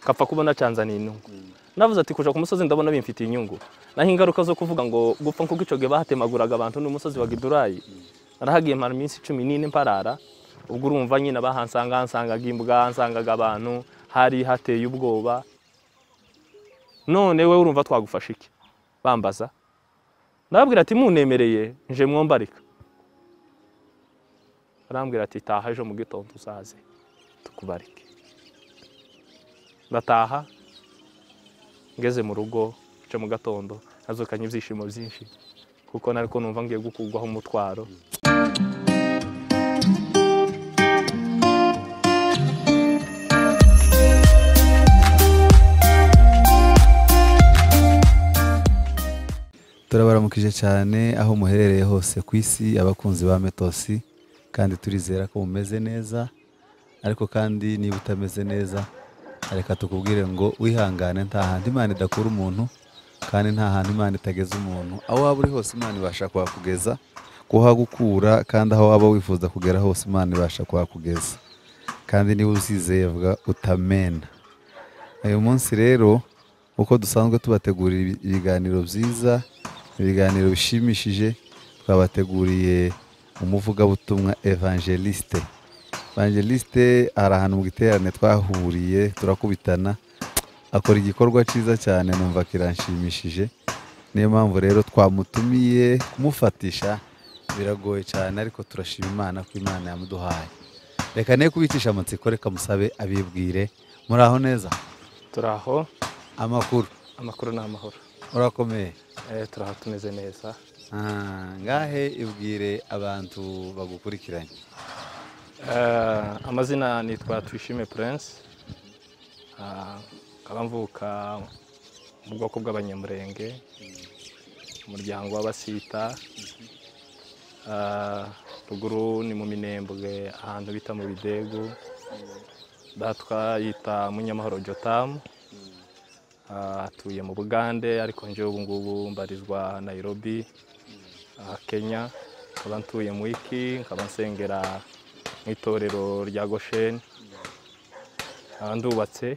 kapfa kubona cyanzaniye inyungu navuze ati kuja ku musozi ndabona bimfitiye inyungu naho ingaruka zo kuvuga ngo gupfa nk'uko icyo gihe bahatemaguraga abantu n'umusozi wa gidurayi narahagiye mara iminsi cumi n'ine mparara ubwo urumva nyine abahansanga hansangaga imbwa hansangaga abantu hari hateye ubwoba none we urumva twagufasha iki bambaza ndababwira ati munemereye nje mwombarika barambwira ati taha ejo mu gitondo uzaze tukubarike ndataha ngeze mu rugo nce mu gatondo nazukanye ibyishimo byinshi kuko nariko numva ngiye gukurwaho umutwaro turabaramukije cyane aho muherereye hose ku isi abakunzi ba metosi kandi turizera ko mumeze neza ariko kandi niba utameze neza reka tukubwire ngo wihangane nta hantu imana idakura umuntu kandi nta hantu imana itageza umuntu aho waba uri hose imana ibasha kuhakugeza kuhagukura kandi aho waba wifuza kugera hose imana ibasha kuhakugeza kandi niba uzizeye vuga utamena uyu munsi rero uko dusanzwe tubategurira ibi- ibiganiro byiza ibiganiro bishimishije twabateguriye umuvugabutumwa evangeliste evangeliste hari ahantu mu giterane twahuriye turakubitana akora igikorwa cyiza cyane numva kiranshimishije niyo mpamvu rero twamutumiye kumufatisha biragoye cyane ariko turashima imana ko imana yamuduhaye reka ne kubicisha amatsiko reka musabe abibwire muri aho neza turi aho amakuru amakuru ni amahoro urakomeye Eh, turi aho tumeze neza Ah, ngahe ibwire abantu bagukurikiranye Eh, amazina nitwa twishime prince Ah, nkaba mvuka mu bwoko bw'abanyamurenge umuryango w'abasita Ah, ruguru ni mu minembwe ahantu bita mu bidegu datwa yita munyamahoro jotamu Ah, atuye mu bugande ariko njyewe ubu ngubu mbarizwa nairobi aha kenya nkaba ntuye mu iki nkaba nsengera mu itorero rya gosheni nkaba ndubatse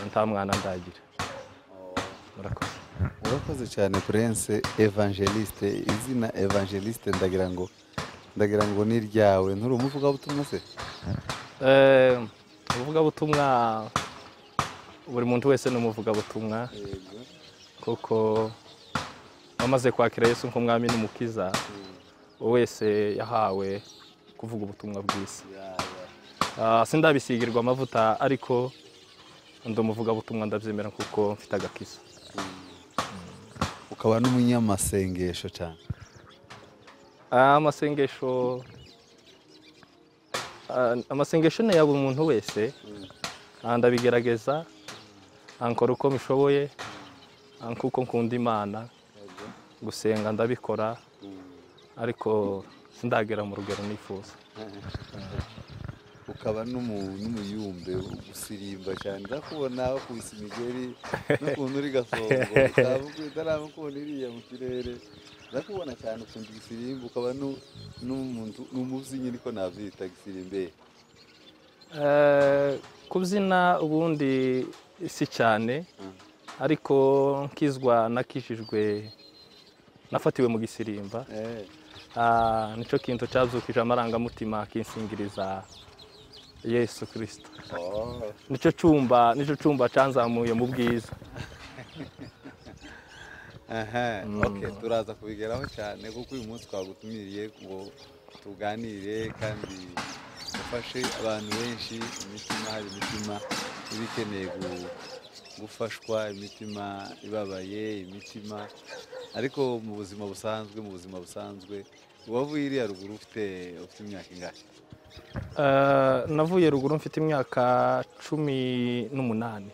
nta mwana ndagira murakoze urakoze cyane prince evangeliste izina evangeliste ndagira ngo ndagira ngo ni iryawe nturi umuvugabutumwa se Eh, ubuvugabutumwa buri muntu wese ni umuvugabutumwa kuko wamaze kwakira yesu nk'umwami n'umukiza wese yahawe kuvuga ubutumwa bwiza Ah, sindabisigirwa amavuta ariko ndi umuvugabutumwa ndabyemera kuko mfite agakiza ukaba n'umunyamasengesho cyane Ah, amasengesho ah, amasengesho ni ya buri muntu wese Ah, ndabigerageza Ah, nkora uko mbishoboye Ah, kuko nkunda imana gusenga ndabikora ariko sindagera mu rugero nifuza ukaba n'umu- n'umuyumbe usirimba cyane ndakubona wakubise imigeri n'ukuntu uri gasongo utaraba ukuntu iriya mu kirere ndakubona cyane ukunda igisirimba ukaba nu- n'umuntu- n'umubyinnyi niko nabyita gisirimbere Eh, kubyina ubundi si cyane ariko nkizwa nakijijwe nafatiwe mu gisirimba Eh, Ah, nicyo kintu cyabyukije amarangamutima kinsingiriza yesu kirisito oh. nicyo cyumba nicyo cyumba cyanzamuye mu bwiza Aha, Mm. okay, turaza kubigeraho cyane kuko uyu munsi twagutumiriye ngo tuganire kandi ufashe abantu benshi imitima hari imitima iba ikeneye gu- gufashwa imitima ibabaye imitima ariko mu buzima busanzwe mu buzima busanzwe uwavuye iriya ruguru ufite ufite imyaka ingahe Eh, navuye ruguru mfite imyaka cumi n'umunani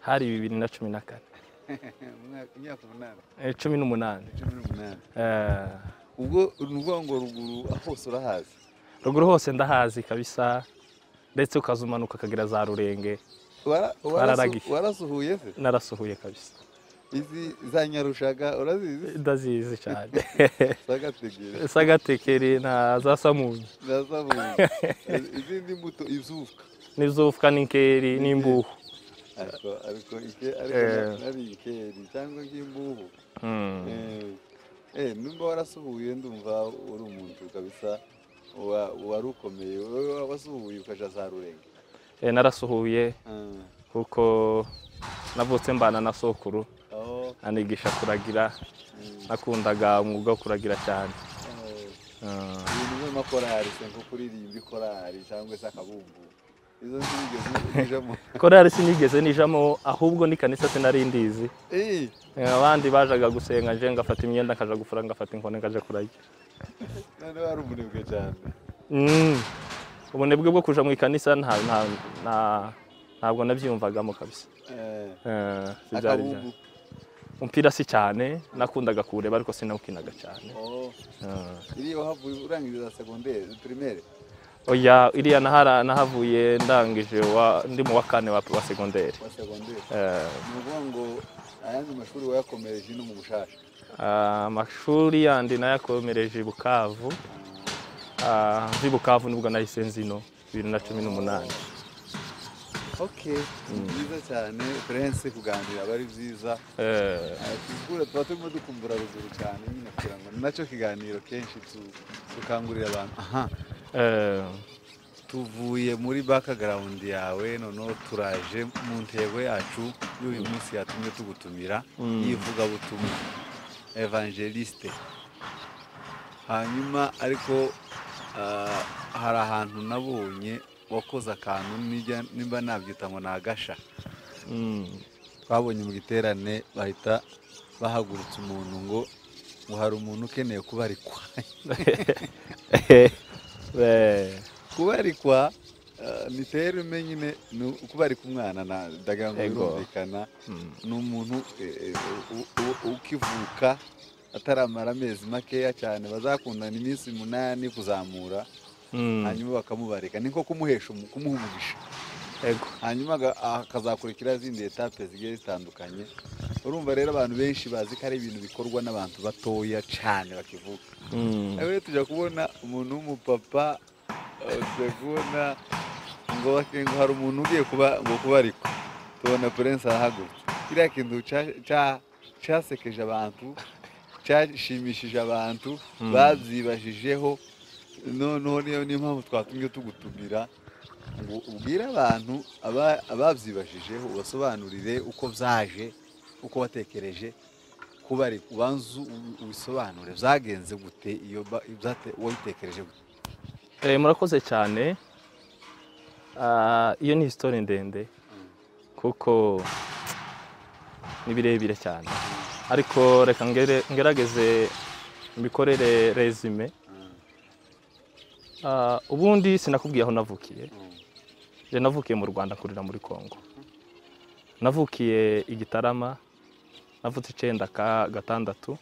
hari bibiri na cumi na kane Umwaka- imyaka umunani Eh, cumi n'umunani cumi n'umunani Eh, ubwo ni ukuvuga ngo ruguru hose urahazi ruguru hose ndahazi kabisa ndetse ukazumanuka ukagira za rurenge Wara- Wararagiye. warasu- warasuhuye se narasuhuye kabisa izi za nyarushaga urazizi ndazizi cyane zagategera sagatekeri na za samunyi na zabuye izindi mbuto izuka n'izufuka n'inkeri n'imbuhu ariko ariko ike ariko Eh. na- nari ikeri cyangwa nk'imbuhu Mm. Eh, eh nimba warasuhuye ndumva uri umuntu kabisa wa- wari ukomeye wowe wasuhuye ukaja za rurenga Eh, narasuhuye Ah, kuko navutse mbana na sokuru aho anigisha kuragira mm, nakundaga umwuga wo kuragira cyane eh, Mm. ibintu nk'amakorari se nko kuririmba ikorari cyangwa se akabumbu izo nzigeze ujamo korari sinigeze nijamo ahubwo ni kanisa sinarindizi Eh, Eh, abandi bajaga gusenga nje ngafata imyenda nkaja gufura ngafata inkoni ngaja kurajya none wari umunebwe cyane Mm. ubunebwe bwo kuja mu ikanisa nta- nta- nta- ntabwo nabyiyumvagamo kabisa Eh, Eh, sibyari akabumbu byanjye. umupira si cyane nakundaga kuwureba ariko sinawukinaga cyane oh Eh. iriya wahavuye urangiriza segonderi primaire oya iriya nahara nahavuye ndangije wa- ndi mu wa kane wa wa segonderi wa segonderi Eh, ni ukuvuga ngo ayandi mashuri wayakomereje ino mu bushasha ah, amashuri yandi nayakomereje i bukavu Ah, mvi bukavu nibwo nahise nzino bibiri na cumi n'umunani ok ni byiza cyane prince kuganira aba ari byiza Eh, Ah, tugura tuba turimo dukumbura ruguru cyane nyine kugira ngo ni nacyo kiganiro kenshi tu- dukangurira abantu aha eh, tuvuye muri background yawe noneho turaje mu ntego yacu y'uyu munsi yatumye tugutumira y'ivugabutumwa evangeliste hanyuma ariko ah, hari ahantu nabonye wakoze akantu nijya- nimba nabyita ngo ni agasha mm, twabonye mu giterane bahita bahagurutsa umuntu ngo ngo hari umuntu ukeneye kubarikwa eh, kubarikwa eh, ni terime nyine ni ukubarika umwana na ndagira ngo Ego. birumvikana mm, ni umuntu eh, eh, u- u- u- ukivuka ataramara amezi makeya cyane bazakundana iminsi umunani kuzamura mm, hanyuma bakamubarika ni nko kumuhesha umu- kumuha umugisha ego hanyuma aga- akazakurikira izindi etape zigiye zitandukanye urumva rero abantu benshi bazi ko ari ibintu bikorwa n'abantu batoya cyane bakivuka mm, nawe tujya kubona umuntu w'umupapa eh, tujya kubona ngo bake- ngo hari umuntu ugiye kuba ngo kubarikwa tubona prince arahagurutse kiriya kintu cya- cya- cyasekeje abantu cyashimishije abantu Mm. babyibajijeho noneho niyo niyo mpamvu twatumye tugutumira ngo ubwire abantu aba- ababyibajijeho ubasobanurire uko byaje uko watekereje kubari ubanza u- ubisobanure byagenze gute iyo ba- byate- wabitekereje gute Eh, murakoze cyane Ah, iyo ni histori ndende kuko ni birebire cyane ariko reka ngere- ngerageze mbikorere resume Ah, ubundi sinakubwiye aho navukiye Je navukiye mu Rwanda nkurira muri Kongo navukiye i Gitarama navutse icenda ka gatandatu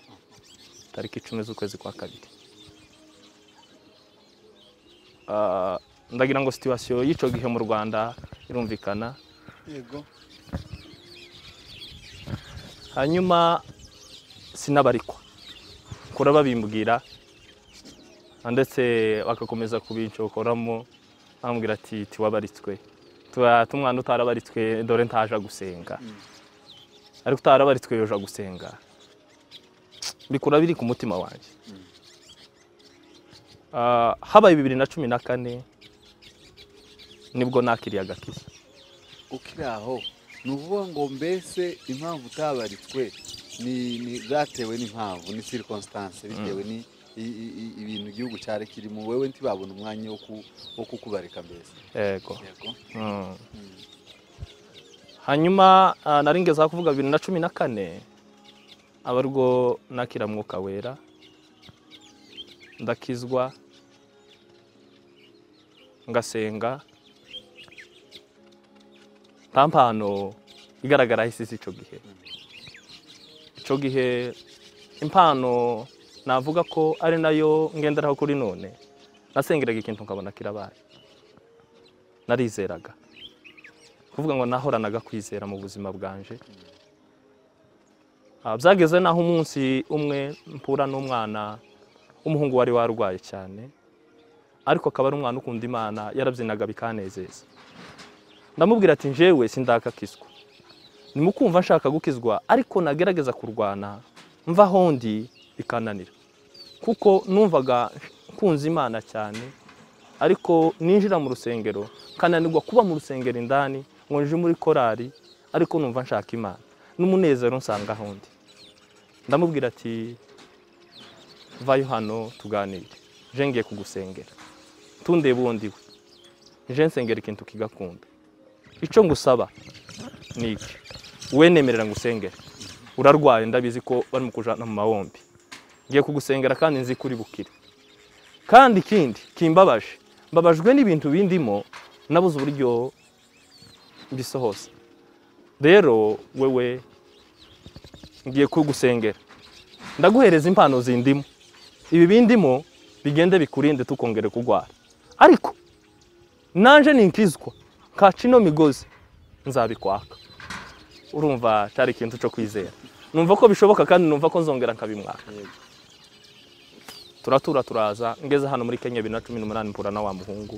tariki icumi z'ukwezi kwa kabiri Ah, ndagira ngo situwasiyo y'ico gihe mu Rwanda irumvikana yego hanyuma sinabarikwa kura babimbwira ndetse bagakomeza kubincokoramo bambwira ati tiwabaritswe tuba tumwana utarabaritswe dore ntaje gusenga ariko utarabaritswe yoja gusenga bikura biri ku mutima wanjye Ah, habaye bibiri na cumi na kane nibwo nakiriye agakiza ukiri aho ni ukuvuga ngo mbese impamvu utabaritswe ni ni zatewe n'impamvu ni circumstance bitewe ni i- i- i- ibintu igihugu cyari kirimo wewe ntibabona umwanya wo ku- wo kukubarika mbese yego yego Mm. hanyuma ah, nari ngeze aho kuvuga bibiri na cumi na kane aba arwo nakira mwuka wera ndakizwa ngasenga nta mpano igaragara hisi icyo gihe icyo gihe impano navuga ko ari nayo ngenderaho kuri none nasengeraga ikintu nkabona kirabaye narizeraga kuvuga ngo nahoranaga kwizera mu buzima bwanje Ah, byageze naho umunsi umwe mpura n'umwana w'umuhungu wari warwaye cyane ariko akaba ari umwana ukunda imana yarabyinaga bikanezeza ndamubwira ati njyewe sindakakizwa nimukumva nshaka gukizwa ariko nagerageza kurwana mva aho ndi bikananira kuko numvaga nkunze imana cyane ariko ninjira mu rusengero nkananirwa kuba mu rusengero indani ngo nje muri korari ariko numva nshaka imana n'umunezero nsanga aho ndi ndamubwira ati vayo hano tuganire nje ngiye kugusengera tundebe uwo ndiwe nje nsengera ikintu kigakunda icyo ngusaba ni iki we nemerera ngusengere urarwaye ndabizi ko bari mu kujana mu mawombi ngiye kugusengera kandi nzi ko uri bukire kandi ikindi kimbabaje mbabajwe n'ibintu bindimo nabuze uburyo mbisohoza rero wewe ngiye kugusengera ndaguhereza impano zindimo ibi bindimo bigende bikurinde tukongere kurwara ariko nanje ninkizwa kaca ino migozi nzabikwaka urumva cyari ikintu cyo kwizera numva ko bishoboka kandi numva ko nzongera nkabimwaka turatura turaza ngeze hano muri kenya bibiri na cumi n'umunani mpura na wa muhungu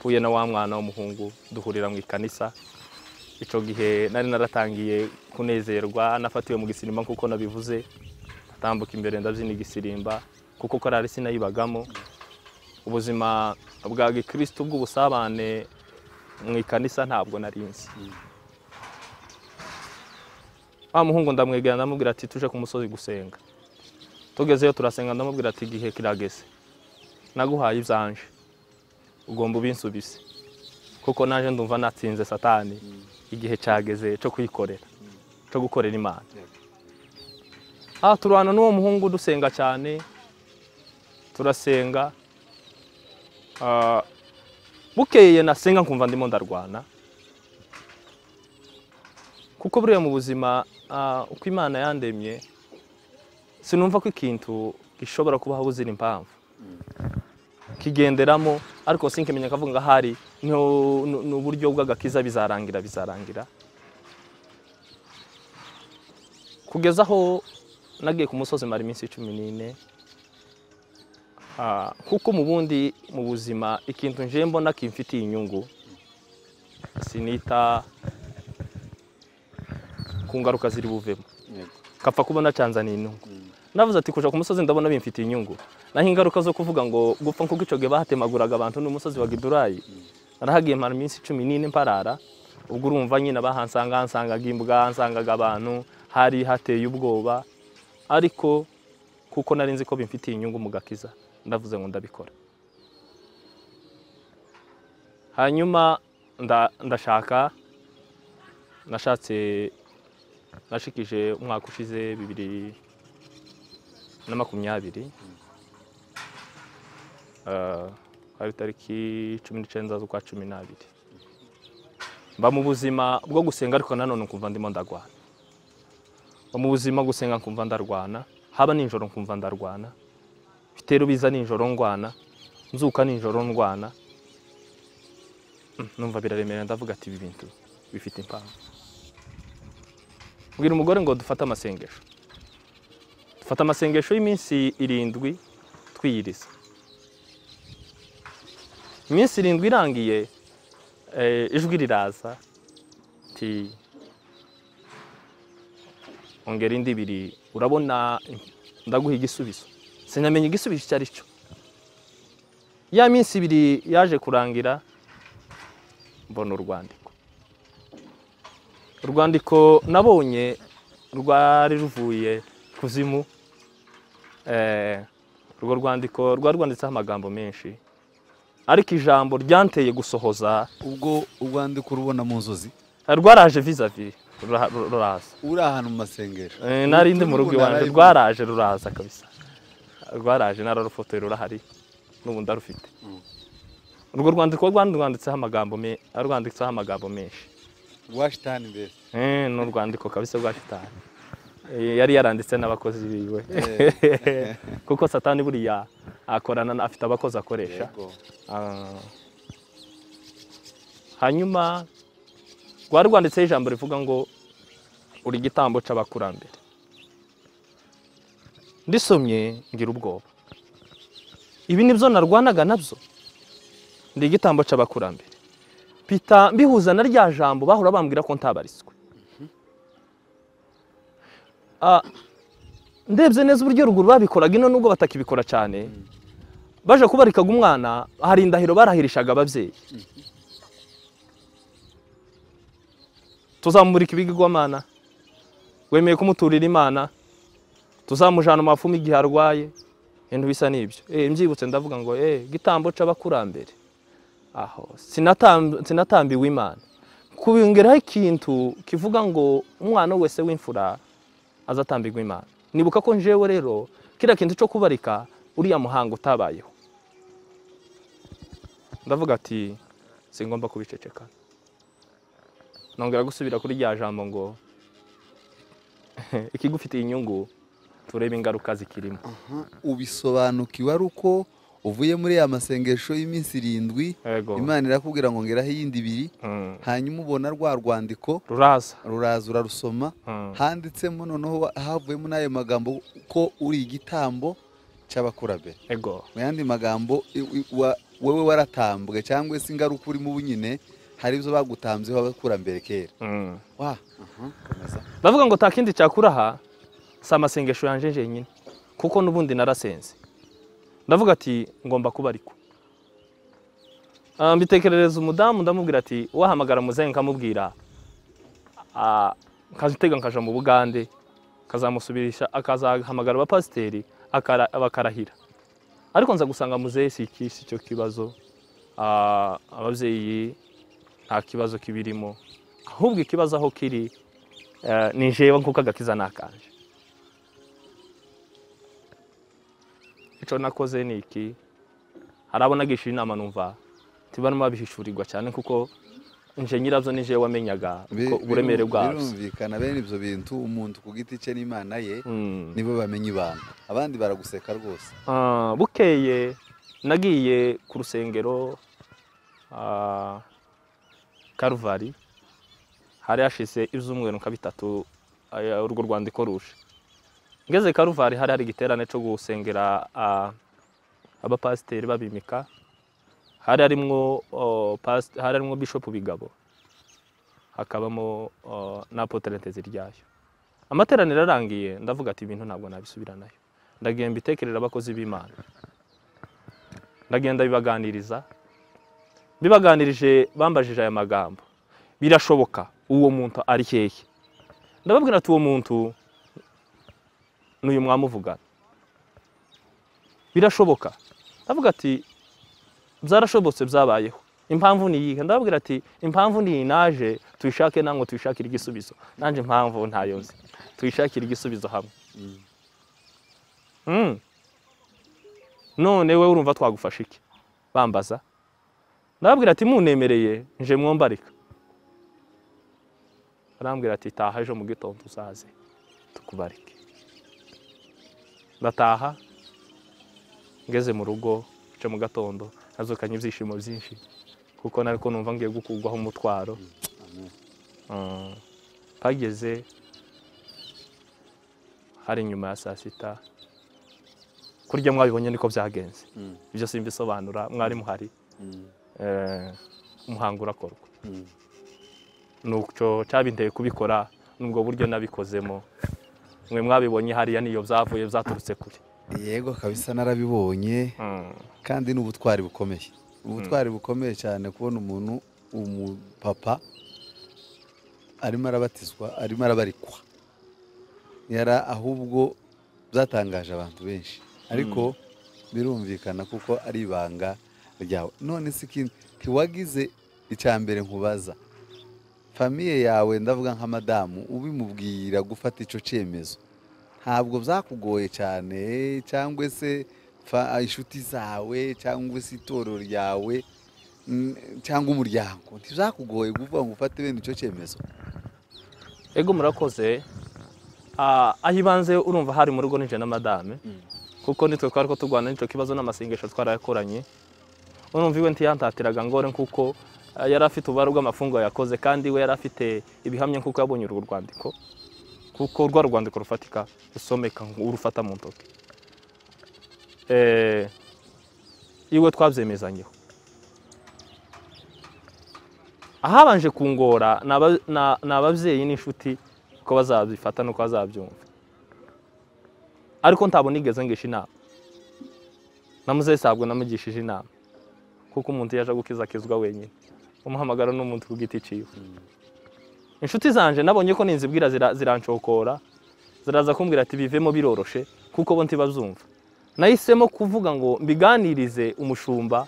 mpuye na wa mwana w'umuhungu duhurira mu ikanisa icyo gihe nari naratangiye kunezerwa nafatiwe mu gisirimba nk'uko nabivuze atambuka imbere ndabyina igisirimba kuko korari sinayibagamo ubuzima bwa gikirisitu bw'ubusabane mu ikanisa ntabwo nari nzi wa muhungu ndamwegera ndamubwira ati tuje ku musozi gusenga tugezeyo turasenga ndamubwira ati igihe kirageze naguhaye ibyanje ugomba ubinsubise kuko naje ndumva natsinze satani igihe cyageze cyo kwikorera cyo gukorera imana aha turwana n'uwo muhungu dusenga cyane turasenga Ah, bukeye nasenga nkumva ndimo ndarwana kuko buriya mu buzima ah, uko imana yandemye sinumva ko ikintu gishobora kubaho buzira impamvu kigenderamo ariko sinkimenya kavuga ngo ahari no- no- ni uburyo bw'agakiza bizarangira bizarangira kugeza aho nagiye ku musozi mara iminsi cumi n'ine Ah, kuko mu bundi mu buzima ikintu nje mbona kimfitiye inyungu sinita ku ngaruka ziri buvemo yego kapfa kubona cyanzaniye inyungu navuze ati kuja ku musozi ndabona bimfitiye inyungu naho ingaruka zo kuvuga ngo gupfa nkuko icyo gihe bahatemaguraga abantu n'umusozi wa gidurayi narahagiye mara iminsi cumi n'ine mparara ubwo urumva nyine bahansanga hansangaga imbwa hansangaga abantu hari hateye ubwoba ariko kuko nari nzi ko bimfitiye inyungu mu gakiza ndavuze ngo ndabikora hanyuma nda- ndashaka nashatse nashikije umwaka ushize bibiri na makumyabiri Ah, hari tariki cumi n'icyenda z'ukwa cumi n'abiri mba mu buzima bwo gusenga ariko nanone nkumva ndimo ndarwana mba mu buzima gusenga nkumva ndarwana haba nijoro nkumva ndarwana bitero biza nijoro ndwana nzuka nijoro ndwana Mm, numva biraremerera ndavuga ati ibi bintu bifite impamvu mbwira umugore ngo dufate amasengesho dufate amasengesho y'iminsi irindwi twiyiriza iminsi irindwi irangiye eh, ijwi riraza ti ongera indi ibiri urabona ndaguha igisubizo sinamenye igisubizo icyo ari cyo ya minsi ibiri yaje kurangira mbona urwandiko urwandiko nabonye rwari ruvuye kuzimu Eh, urwo rwandiko rwari rwanditseho amagambo menshi ariko ijambo ryanteye gusohoza ubwo urwandiko urubona mu nzozi rwaraje vizavi rura- ruraza uri ahantu mu masengesho Eh, nari ndi mu rugo Ubu iwanjye narari- rwaraje ruraza kabisa rwaraje nararufotoye rurahari n'ubu ndarufite urwo rwandiko rwari rwanditseho amagambo me- rwanditseho amagambo menshi rwa shitani mbese Eh, ni urwandiko kabisa rwa shitani Eh, yari yaranditse n'abakozi biwe kuko satani buriya akorana na- afite abakozi akoresha yego Ah. hanyuma rwari rwanditseho ijambo rivuga ngo uri igitambo cy'abakurambere ndisomye ngira ubwoba ibi nibyo narwanaga nabyo ndi igitambo cy'abakurambere pita mbihuza na rya jambo bahora bambwira ko ntabariswe Ah, ndebye neza uburyo ruguru babikoraga ino nubwo batakibikora cyane baje kubarikaga umwana hari indahiro barahirishaga ababyeyi tuzamurika ibigirwamana wemeye kumuturira imana tuzamujana mu mafumu igihe arwaye ibintu bisa n'ibyo Eh, mbyibutse ndavuga ngo eh gitambo c'abakurambere aho sinatam- sinatambiwe imana kubongeraho ikintu kivuga ngo umwana wese w'imfura azatambirwa imana nibuka ko njewe rero kiriya kintu cyo kubarika uriya muhango utabayeho ndavuga ati singomba kubiceceka nongera gusubira kuri rya jambo ngo ikigufitiye inyungu turebe ingaruka zikirimo ubisobanukiwe ari uko uvuye muri ya masengesho y'iminsi irindwi Yego. imana irakubwira ngo ngeraho iyindi ibiri Mm. hanyuma ubona rwa rwandiko ruraza ruraza urarusoma Mm. handitsemo noneho havuyemo n'ayo magambo ko uri igitambo cy'abakurambere ego mu yandi magambo i- i- wa- wowe waratambwe cyangwa se ingaruka urimo ubu nyine hari izo bagutambyeho abakurambere kera Mm. wa aha, komeza. ndavuga ngo takindi cyakuraha si amasengesho yanje jenyine kuko n'ubundi narasenze ndavuga ati ngomba kuba ariko Ah, mbitekerereza umudamu ndamubwira ati wahamagara muzehe nkamubwira ah, nkazitega nkaja mu bugande akazamusubirisha akazahamagara abapasiteri akara- bakarahira ariko nza gusanga muzehe si iki si cyo kibazo Ah, ababyeyi nta kibazo kibirimo ahubwo ikibazo aho kiri Eh, ni jewe nkuko agakiza nakanje ico nakoze ni iki harabona gishira inama numva tibana babishishurirwa cyane kuko nje nyirabyo ni jewe wamenyaga Bi- ko uburemere biru- bwabyo birumvikana bene ibyo bintu umuntu ku giti cye n'imana ye Mm. nibo bamenya ibanga abandi baraguseka rwose Ah, bukeye nagiye ku rusengero ah, karuvari hari hashize ibyumweru nka bitatu aya- urwo rwandiko ruje ngeze karuvari hari hari igiterane cyo gusengera ah, abapasiteri babimika hari harimwo oh, past- hari harimwo bishop bigabo hakabamo oh, n'apotre nteziryayo amateraniro arangiye ndavuga ati ibintu ntabwo nabisubiranayo ndagiye mbitekerera abakozi b'imana ndagenda bibaganiriza bibaganirije bambajije aya magambo birashoboka uwo muntu ari hehe ndababwira ati uwo muntu ni uyu mwamuvugana birashoboka ndavuga ati byarashobotse byabayeho impamvu ni iyihe ndababwira ati impamvu ni iyi naje tuyishake namwe tuyishakire igisubizo nanjye impamvu ntayo nzi tuyishakire igisubizo hamwe Mm. none we urumva twagufasha iki bambaza ndababwira ati munemereye nje mwombarika arambwira ati taha ejo mu gitondo uzaze tukubarike ndataha ngeze mu rugo nce mu gatondo nazukanye ibyishimo byinshi kuko nariko numva ngiye gukurwaho umutwaro Mm. mpageze hari inyuma ya saa sita kurya mwabibonye niko byagenze Mm. ibyo simbisobanura mwari muhari Mm. eh, umuhango urakorwa Mm. nuco cyabinteye kubikora nubwo buryo nabikozemo mwe mwabibonye hariya niyo byavuye byaturutse kure yego kabisa narabibonye Mm, kandi ni ubutwari bukomeye ubutwari bukomeye cyane kubona umuntu umupapa arimo arabatizwa arimo arabarikwa yara ahubwo byatangaje abantu benshi ariko birumvikana kuko ari ibanga ryawe none se ikindi ntiwagize icya mbere nkubaza famiye yawe ndavuga nka madamu ubimubwira gufata icyo cyemezo ntabwo byakugoye cyane cyangwa se fa- inshuti zawe cyangwa se itorero ryawe mm, cyangwa umuryango ntibyakugoye kuvuga ngo ufate bene icyo cyemezo ego murakoze Ah, aho ibanze urumva hari mu rugo ninjye na madame kuko nitwe twari ko turwana n'icyo kibazo n'amasengesho twarayakoranye urumva iwe ntiyantatiraga ngore kuko yari afite ububare bw'amafunguro yakoze kandi we yari afite ibihamya kuko yabonye urwo rwandiko kuko rwa rwandiko rufatika rusomeka urufata mu ntoki Eh, iwe twabyemezanyeho ahabanje kungora ni aba- ni- ni ababyeyi n'inshuti ko bazabifata nuko bazabyumva ariko ntabwo nigeze ngisha inama namuzeyi sabwo namugishije inama kuko umuntu iyo aje gukiza akizwa wenyine umuhamagara ni umuntu ku giti ciwe inshuti zanje nabonye ko ninzibwira zira- zirancokora ziraza kumbwira ati bivemo biroroshe kuko bo ntibazumva nahisemo kuvuga ngo mbiganirize umushumba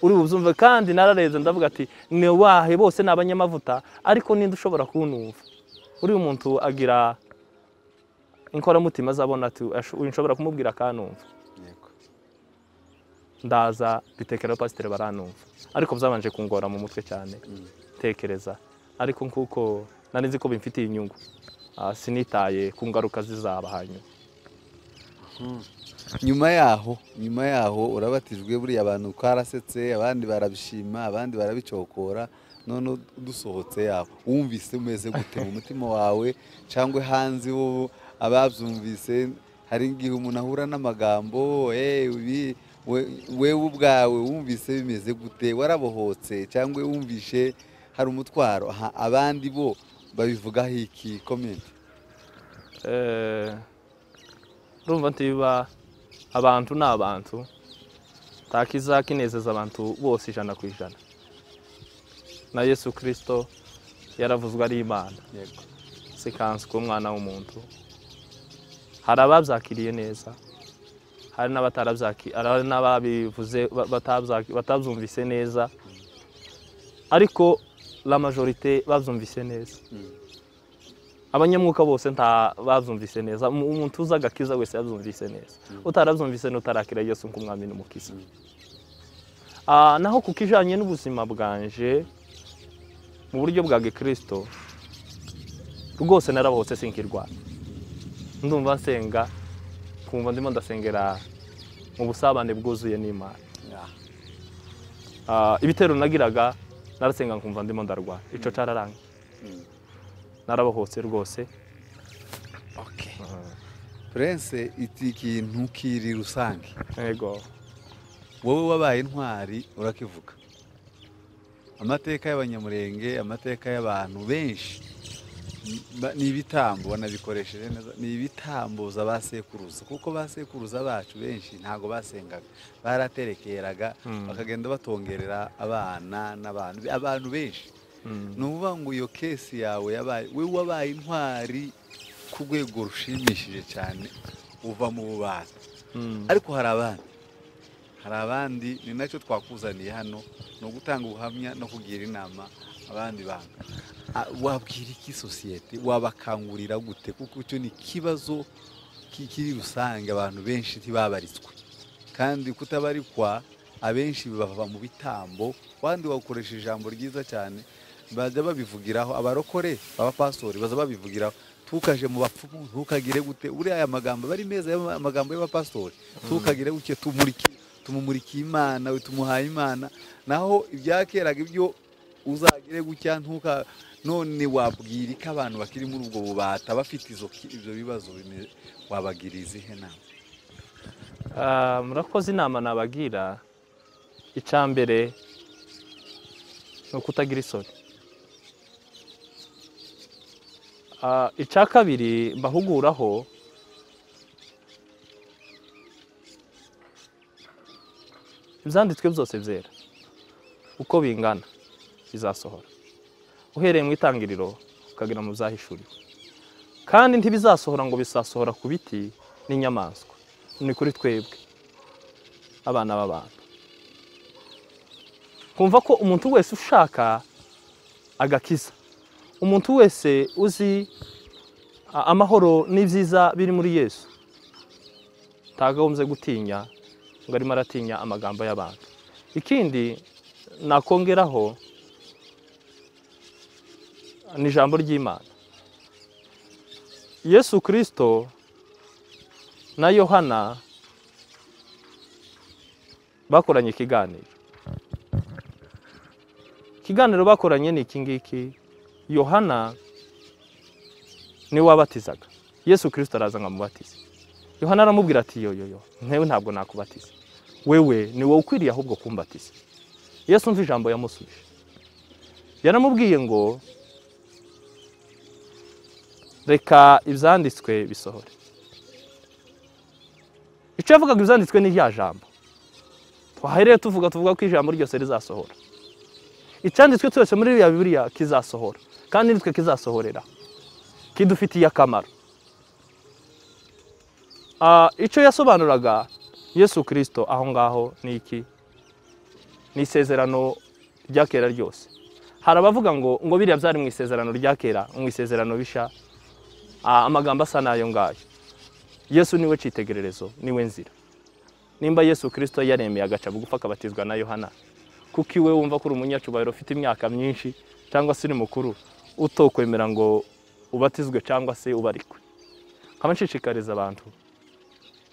uri bubyumve kandi nararebye ndavuga ati ni wahe bose ni abanyamavuta ariko ninde ushobora kunumva uriya muntu agira inkoramutima azabona ati "Asho- uyu nshobora kumubwira akanumva yego ndaza mbitekera pasiteri baranumva ariko byabanje kungora mu mutwe cyane tekereza ariko nkuko nari nzi ko bimfitiye inyungu ah, sinitaye ku ngaruka zizaba hanyuma nyuma yaho nyuma yaho urabatijwe buriya abantu twarasetse abandi barabishima abandi barabicokora none dusohotse yabo wumvise umeze gute mu mutima wawe cyangwa hanze bo ababyumvise hari igihe umuntu ahura n'amagambo "Eh, ibi- we- wewe ubwawe wumvise bimeze gute warabohotse cyangwa wumvishe hari umutwaro aha, abandi bo babivugaho iki komenti Eh, urumva ntibiba abantu ni abantu takiza kinezeza abantu bose ijana ku ijana na yesu kirisito yaravuzwe ari imana yego sikansi k'umwana w'umuntu hari ababyakiriye neza hari n'abatarabyaki- hari n'ababivuze ba- batabyaki- batabyumvise neza ariko la majorite babyumvise neza abanyamwuka bose nta babyumvise neza Mu- umuntu uzi agakiza wese yabyumvise neza utarabyumvise n'utarakira yesu nk'umwami n'umukiza Ah, naho ku kijanye n'ubuzima bwanje mu buryo bwa gikristo rwose narabohotse sinkirwana ndumva nsenga kumva ndimo ndasengera mu busabane bwuzuye n'imana Ah, Ah, ibitero nagiraga narasenga nkumva ndimo ndarwara ico cararanga mm. narabohotse rwose okay. Prince iti ikintu kiri rusange yego wowe wabaye intwari urakivuga amateka y'abanyamurenge amateka y'abantu benshi ni- ba- ni ibitambo wanabikoresheje neza ni ibitambuza ba sekuruza kuko ba sekuruza bacu benshi ntabwo basengaga baraterekeraga Mm. bakagenda batongerera abana n'abantu abantu benshi Mm. ni ukuvuga ngo iyo kesi yawe yabaye we wabaye intwari ku rwego rushimishije cyane uva mu bubata Mm. ariko hari abandi hari abandi ni nacyo twakuzaniye hano ni ugutanga ubuhamya no kugira inama abandi bantu A- wabwira iki sosiyete wabakangurira gute kuko icyo ni ikibazo ki- kiri rusange abantu benshi ntibabaritswe kandi kutabarikwa abenshi bava mu bitambo kandi wakoresha ijambo ryiza cyane bajya babivugiraho abarokore abapastori baza babivugiraho tukaje mu bapfumu ntukagire gute uriya aya magambo aba ari meza aya amagambo y'abapastori ntukagire gutya tumuriki tumumurikiye imana we tumuhaye imana naho ibyakeraga ibyo uzagire gutya ntuka none wabwira ko abantu bakiri muri ubwo bubata bafite izo ki- ibyo bibazo bime- wabagira izihe nama Ah, murakoze inama nabagira icya mbere ni ukutagira isoni Ah, icya kabiri mbahuguraho ibyanditswe byose byera uko bingana bizasohora uhereye mu itangiriro ukagera mu byahishuriwe kandi ntibizasohora ngo bisasohora ku biti n'inyamaswa ni kuri twebwe abana b'abantu kumva ko umuntu wese ushaka agakiza umuntu wese uzi a- amahoro n'ibyiza biri muri yesu tagagombye gutinya ngo arimo aratinya amagambo y'abantu ikindi nakongeraho ni ijambo ry'imana yesu kirisito na yohana bakoranye ikiganiro ikiganiro bakoranye ni iki ngiki yohana niwe wabatizaga yesu kirisito araza nkamubatiza yohana aramubwira ati yoyoyo ntewe ntabwo nakubatiza wewe ni wowe ukwiriye ahubwo kumbatiza yesu umva ijambo yamusubije yaramubwiye ngo reka ibyanditswe bisohore icyo yavugaga ibyanditswe ni rya jambo twahereye tuvuga tuvuga ko ijambo ryose rizasohora icyanditswe cyose muri ririya bibiriya kizasohora kandi nitwe kizasohorera kidufitiye akamaro Ah, icyo yasobanuraga yesu kirisito aho ngaho ni iki ni isezerano rya kera ryose hari abavuga ngo ngo biriya byari mu isezerano rya kera mu isezerano bisha ah, amagambo asa n'ayo ngayo yesu niwe cyitegererezo niwe nzira nimba yesu kirisito yaremeye agaca bugufi akabatizwa na yohana kuko iwe wumva ko uri umunyacyubahiro ufite imyaka myinshi cyangwa se uri mukuru utokwemera ngo ubatizwe cyangwa se ubarikwe nkaba nshishikariza abantu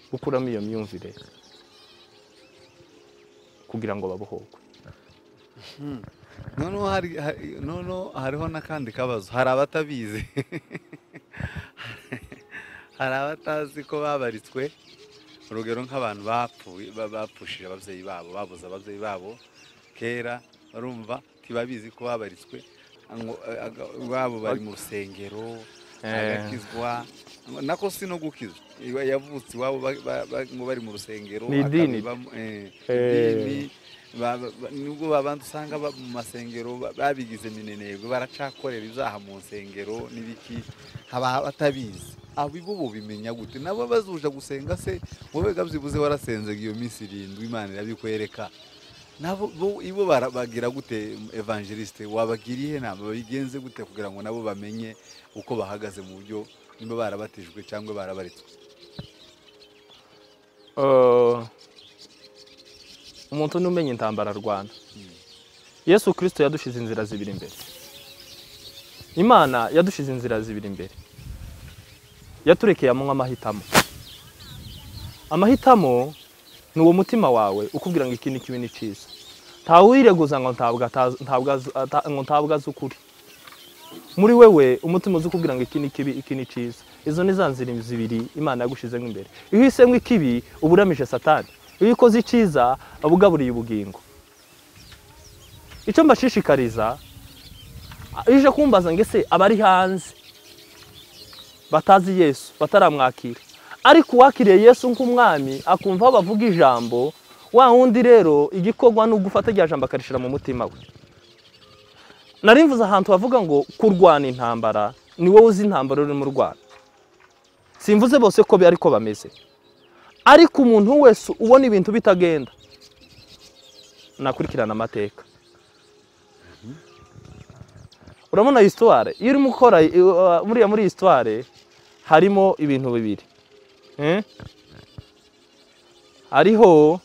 gukuramo iyo myumvire kugira ngo babohorwe noneho hari- hari- noneho hariho n'akandi kabazo hari abatabizi hari abatazi ko babaritswe urugero nk'abantu bapfuye ba- bapfushije ababyeyi babo babuze ababyeyi babo kera barumva ntibabizi ko babaritswe ngo- aga- babo bari mu rusengero Eh. agakizwa ngo- nako si no gukizwa Iwa- yavutse iwabo ba- ba- ba- ngo bari mu rusengero Ni idini. akabibamo, eh, Eh. idini Ba- ba- ba- nubwo babandi usanga ba- mu masengero ba- babigize minenebwe baracakorera ibyaha mu nsengero n'ibiki haba batabizi abo bo bo bimenya gute nabo bazuja gusenga se wowe ga byibuze warasenzega iyo minsi irindwi imana irabikwereka nabo bo ibo bara- bagira gute evangeliste wabagiriye inama babigenze gute kugira ngo nabo bamenye uko bahagaze mu buryo niba barabatijwe cyangwa barabaritswe Eh, umuntu n'umenya intambara arwana yesu kirisito yadushize inzira zibiri imbere imana yadushize inzira zibiri imbere yaturekeye amanywa amahitamo amahitamo ni uwo mutima wawe ukubwira ngo iki ni kibi ni cyiza ntawuyireguza ngo ntabwo atazi- ntabwo azi- ata- ngo ntabwo azi ukuri muri wewe umutima uzi ukubwira ngo iki ni kibi iki ni cyiza izo ni za nzira zibiri imana yagushizemo imbere iyo uhisemo ikibi uba uramije satani iyo ukoze icyiza uba ugaburiye ubugingo icyo mbashishikariza iyo uje kumbaza ngo ese abari hanze batazi yesu bataramwakira ariko uwakiriye yesu nk'umwami akumva aho bavuga ijambo wa wundi rero igikorwa ni ugufata rya jambo akarishira mu mutima we nari mvuze ahantu havuga ngo kurwana intambara ni wowe uzi intambara urimo urwana simvuze bose ko bi- ariko bameze ariko umuntu wese ubona ibintu bitagenda nakurikirana amateka urabona iyi sitware iyo urimo ukora i- uh, muriya muri iyi sitware harimo ibintu bibiri Eh? hariho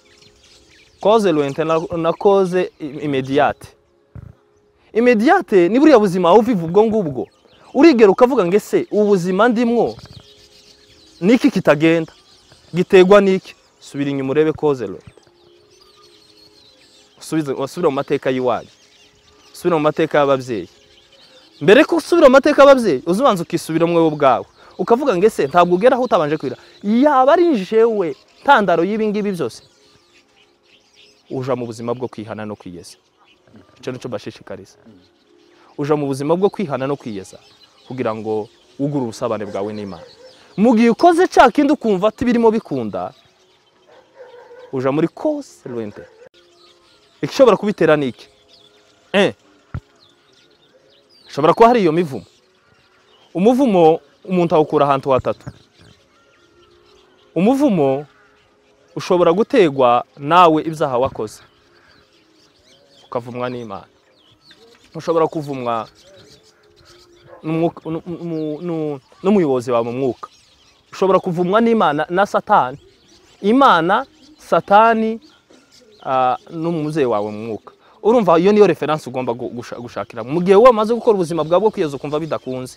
koze lwente na- na koze i- imediyate imediyate ni buriya buzima uviva ubwo ngubwo urigera ukavuga ngo ese ubu buzima ndimwo ni iki kitagenda gitegwa n'iki subira inyuma urebe koze lwente Usubize- usubire mu mateka y'iwanyu usubire mu mateka y'ababyeyi mbere ko usubira mu mateka y'ababyeyi uza ubanza ukisubiramo wowe ubwawe ukavuga ngo ese ntabwo ugeraho utabanje kwira yaba ari jewe ntandaro y'ibi ngibi byose uja mu buzima bwo kwihana no kwiyeza icyo ni cyo mbashishikariza uja mu buzima bwo kwihana no kwiyeza kugira ngo wugure ubusabane bwawe n'imana mu gihe ukoze cya kindi ukumva ati birimo bikunda uja muri kose rwente igishobora kubitera ni iki Eh. Shobora kuba hari iyo mivumo. Umuvumo umuntu awukura ahantu hatatu. Umuvumo ushobora gutegwa nawe ibyaha wakoze. Ukavumwa n'Imana. Ushobora kuvumwa n'umwuka- nu- nu- nu- n'umuyobozi wawe mu mwuka. Ushobora kuvumwa n'Imana na Satani. Imana, Satani ah, n'umubyeyi wawe mu mwuka urumva iyo niyo referanse ugomba gu- gusha- gushakiramo mu gihe wamaze gukora ubuzima bwawe bwo kwiyeza ukumva bidakunze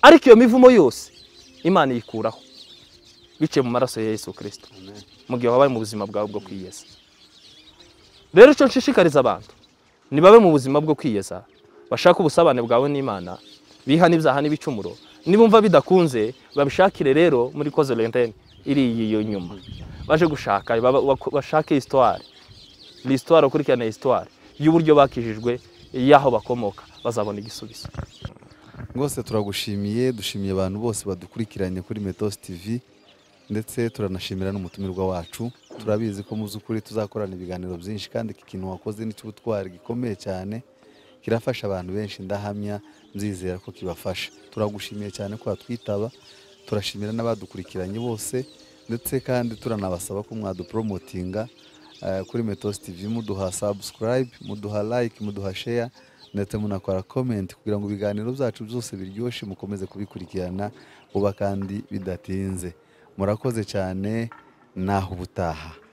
ariko iyo mivumo yose imana iyikuraho biciye mu maraso ya yesu kirisito mu gihe wabaye mu buzima bwawe bwo kwiyeza rero icyo nshishikariza abantu nibabe mu buzima bwo kwiyeza bashake ubusabane bwawe n'imana bihane ibyaha n'ibicumuro nibumva bidakunze babishakire rero muri koze lentene iri iyo nyuma baje gushaka baba- bako- bashake histoire lisitware ukurikirana histoire y'uburyo bakijijwe y'aho bakomoka bazabona igisubizo rwose turagushimiye dushimiye abantu bose badukurikiranye kuri metos tv ndetse turanashimira n'umutumirwa wacu turabizi ko mu by'ukuri tuzakorana ibiganiro byinshi kandi iki kintu wakoze ni cy'ubutwari gikomeye cyane kirafasha abantu benshi ndahamya nzizera ko kibafasha turagushimiye cyane ko watwitaba turashimira n'abadukurikiranye bose ndetse kandi turanabasaba ko mwaduporomotinga eh, kuri metos tv muduha subscribe muduha like muduha share ndetse munakora comment kugira ngo ibiganiro byacu byose biryoshye mukomeze kubikurikirana vuba kandi bidatinze murakoze cyane naho ubutaha